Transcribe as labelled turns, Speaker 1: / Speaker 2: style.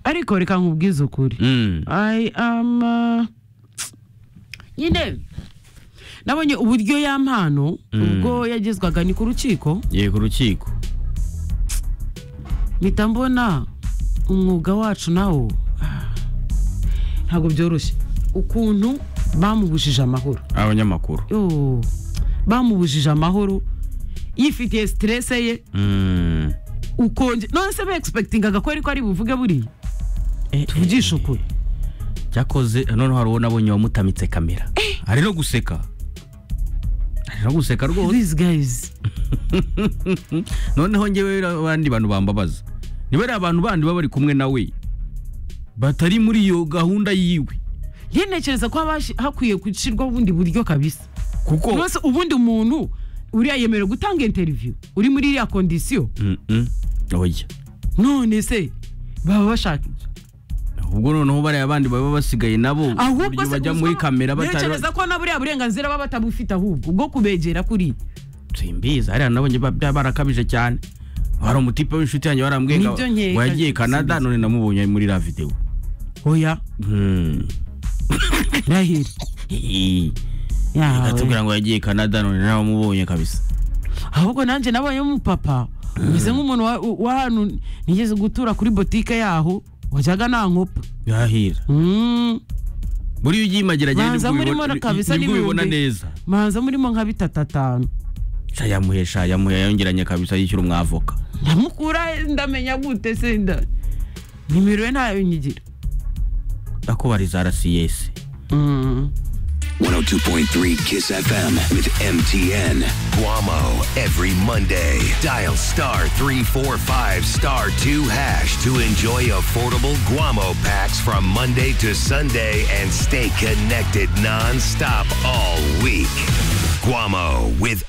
Speaker 1: ariko reka nkubwize ukuri
Speaker 2: Mm.
Speaker 1: I am, uh, nyine nabonye uburyo ya mpano ubwo yagezwaga ni ku rukiko
Speaker 2: yego urukiko
Speaker 1: mpita mbona umwuga wacu nawo ah, ntabwo byoroshye ukuntu bamubujije amahoro
Speaker 2: abanyamakuru
Speaker 1: Yo, bamubujije amahoro yifitiye siterese ye
Speaker 2: Mm.
Speaker 1: ukonje none se begispekitingaga ko ariko ari buvuge buriya
Speaker 2: Eh,
Speaker 1: tuvugishe ukuri
Speaker 2: cyakoze noneho hari uwo nabonye wamutamitse kamera ari no guseka ari no guseka rwose
Speaker 1: these guys
Speaker 2: noneho ngewe abandi bantu bambabaza niba ari abantu bandi baba bari kumwe nawe batari muri iyo gahunda yiwe
Speaker 1: ntinekereza ko haba hashi- hakwiye gushyirwaho ubundi buryo kabisa
Speaker 2: kuko
Speaker 1: rwose ubundi umuntu uriya yemerewe gutanga interiviyu uri muri iriya kondisiyo
Speaker 2: Mm, mm. oya
Speaker 1: none se baba bashaka iki?
Speaker 2: ubwo noneho bariya abandi baba basigaye nabo
Speaker 1: ahubwo
Speaker 2: uburyo
Speaker 1: se
Speaker 2: bajya
Speaker 1: gusa
Speaker 2: muri
Speaker 1: ba-
Speaker 2: kamera batari
Speaker 1: ntekereza ko na buriya burenganzira baba batabufite ahubwo bwo kubegera kuri
Speaker 2: simbizi hariya nabonye ba- byaba barakabije cyane hari umutipe w'inshuti yanjye warambwiye
Speaker 1: Nibyo nkeka,
Speaker 2: ngo yagiye kanada
Speaker 1: simbizi.
Speaker 2: none namubonye muri la videwo
Speaker 1: oya
Speaker 2: Mm.
Speaker 1: rahiri Yawe.
Speaker 2: atubwira ngo yagiye kanada none nawe amubonye kabisa
Speaker 1: ahubwo nanjye nabonye umupapa umeze nk'umuntu wa- wa hano nigeze gutura kuri botike yaho wajyaga nta nkopa
Speaker 2: yahira
Speaker 1: Mm,
Speaker 2: buriya ugiye imagira agenda
Speaker 1: Banza
Speaker 2: nibwo
Speaker 1: murimo
Speaker 2: ubibona- ni-
Speaker 1: kabisa
Speaker 2: nibwo ubibona
Speaker 1: n'ibihumbi.
Speaker 2: neza
Speaker 1: manza murimo nka bitatu atanu
Speaker 2: sha yamuhe sha yamuhe yongeranye kabisa yishyura umwavoka
Speaker 1: ndamukura he? ndamenya gute se nda nimero ye ntayo nyigira
Speaker 2: ndakubariza rcs
Speaker 3: 102.3 Kiss FM with MTN. Guamo every Monday. Dial star 345 star 2 hash to enjoy affordable Guamo packs from Monday to Sunday and stay connected nonstop all week. Guamo with